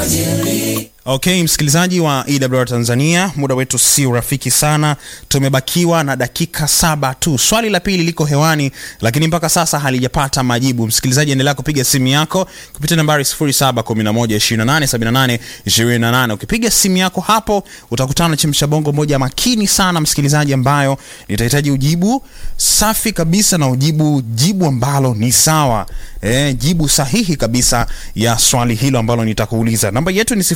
Okay, msikilizaji wa EWR Tanzania, muda wetu si rafiki sana, tumebakiwa na dakika saba tu. Swali la pili liko hewani, lakini mpaka sasa halijapata majibu. Msikilizaji, endelea kupiga simu yako kupitia nambari 0711287828. Ukipiga simu yako hapo utakutana na chemsha bongo moja makini sana, msikilizaji, ambayo nitahitaji ujibu safi kabisa na ujibu jibu ambalo ni sawa, eh, jibu sahihi kabisa ya swali hilo ambalo nitakuuliza. Namba yetu ni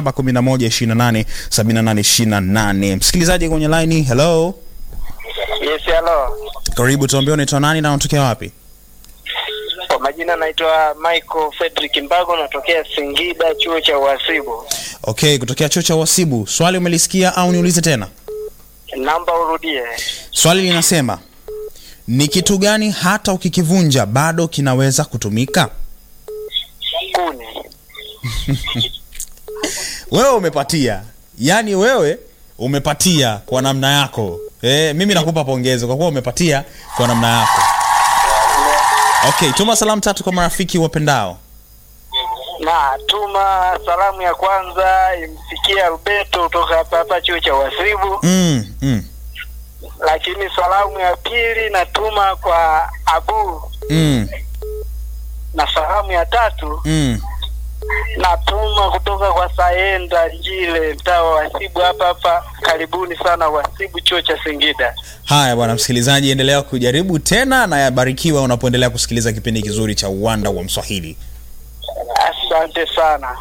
0711287828. Msikilizaji kwenye line, hello, Yes, hello. karibu, tuambie unaitwa nani na unatokea wapi? Kwa majina naitwa Michael Fredrick Mbago natokea Singida chuo cha uhasibu. Okay, kutokea chuo cha uhasibu. Swali umelisikia au niulize tena? Namba urudie. Swali linasema ni kitu gani hata ukikivunja bado kinaweza kutumika? Kuni. Wewe umepatia, yaani wewe umepatia kwa namna yako. E, mimi nakupa pongezi kwa kuwa umepatia kwa namna yako. Okay, tuma salamu tatu kwa marafiki wapendao. Na tuma salamu ya kwanza imfikie Alberto kutoka hapa hapa chuo cha uhasibu, Mm, mm, lakini salamu ya pili natuma kwa Abu mm, na salamu ya tatu mm. natuma kutoka kwa Saenda Njile mtaa wa uhasibu hapa hapa. Karibuni sana uhasibu chuo cha Singida. Haya bwana msikilizaji, endelea kujaribu tena na yabarikiwa unapoendelea kusikiliza kipindi kizuri cha Uwanda wa Mswahili. Asante sana.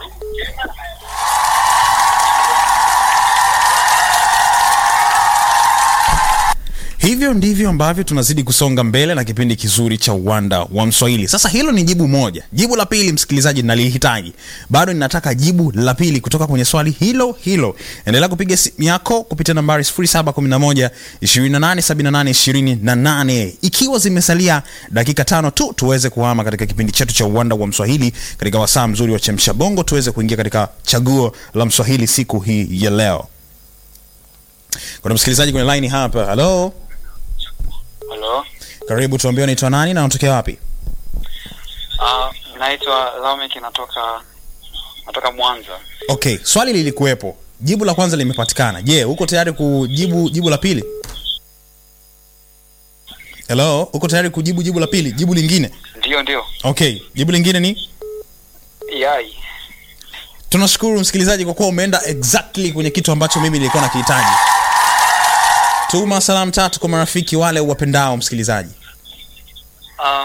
Hivyo ndivyo ambavyo tunazidi kusonga mbele na kipindi kizuri cha uwanda wa Mswahili. Sasa hilo ni jibu moja. Jibu la pili, msikilizaji, nalihitaji bado, ninataka jibu la pili kutoka kwenye swali hilo hilo. Endelea kupiga simu yako kupitia nambari 0711 2878 28, ikiwa zimesalia dakika tano tu tuweze kuhama katika kipindi chetu cha uwanda wa Mswahili katika wasaa mzuri wa chemsha bongo, tuweze kuingia katika chaguo la Mswahili siku hii ya leo. Kuna msikilizaji kwenye line hapa. Hello. Halo, Karibu, tuambie unaitwa nani na unatokea wapi? uh, naitwa Lamek, natoka natoka Mwanza. Okay, swali lilikuwepo, jibu la kwanza limepatikana. Je, uko tayari kujibu jibu la pili? Hello, uko tayari kujibu jibu la pili, jibu lingine? Ndio, ndio, Okay, jibu lingine ni yai. tunashukuru msikilizaji kwa kuwa umeenda exactly kwenye kitu ambacho mimi nilikuwa nakihitaji. Tuma salamu tatu kwa marafiki wale wapendao msikilizaji. Uh,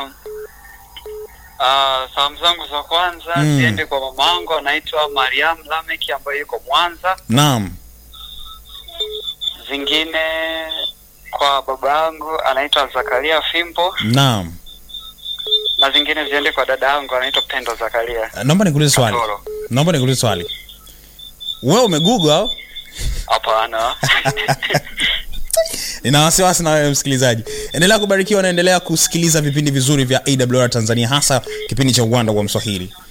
uh, salamu zangu za kwanza Mm. ziende kwa mama yangu anaitwa Mariam Lamek ambaye yuko Mwanza. Naam. Zingine kwa baba yangu anaitwa Zakaria Fimbo, Naam. na zingine ziende kwa dada yangu anaitwa Pendo Zakaria Naomba nikuulize swali. Katoro. Naomba nikuulize swali. Wewe umegoogle au? Hapana. nina wasiwasi na wewe msikilizaji endelea kubarikiwa na endelea kusikiliza vipindi vizuri vya awr tanzania hasa kipindi cha uwanda wa mswahili